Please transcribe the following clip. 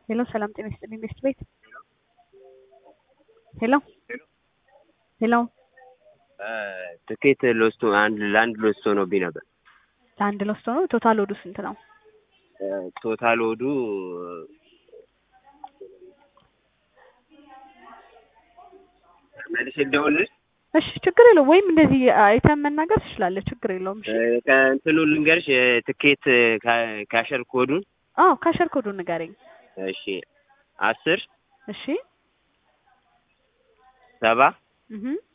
ሄሎ ሰላም ጤና ይስጥልኝ ቤስት ቤት ሄሎ ሄሎ ትኬት ሎስቶ አንድ ለአንድ ሎስቶ ሆኖብኝ ነበር። ለአንድ ለውስጥ ሆኖ ቶታል ወዱ ስንት ነው? ቶታል ወዱ መልሼ ልደውልልሽ? እሺ ችግር የለውም። ወይም እንደዚህ አይተን መናገር ትችላለህ። ችግር የለውም። እሺ ከእንትኑ ልንገርሽ የትኬት ካ- ካሸር ኮዱን አዎ ካሸር ኮዱን ንገረኝ። እሺ አስር እሺ ሰባ እህ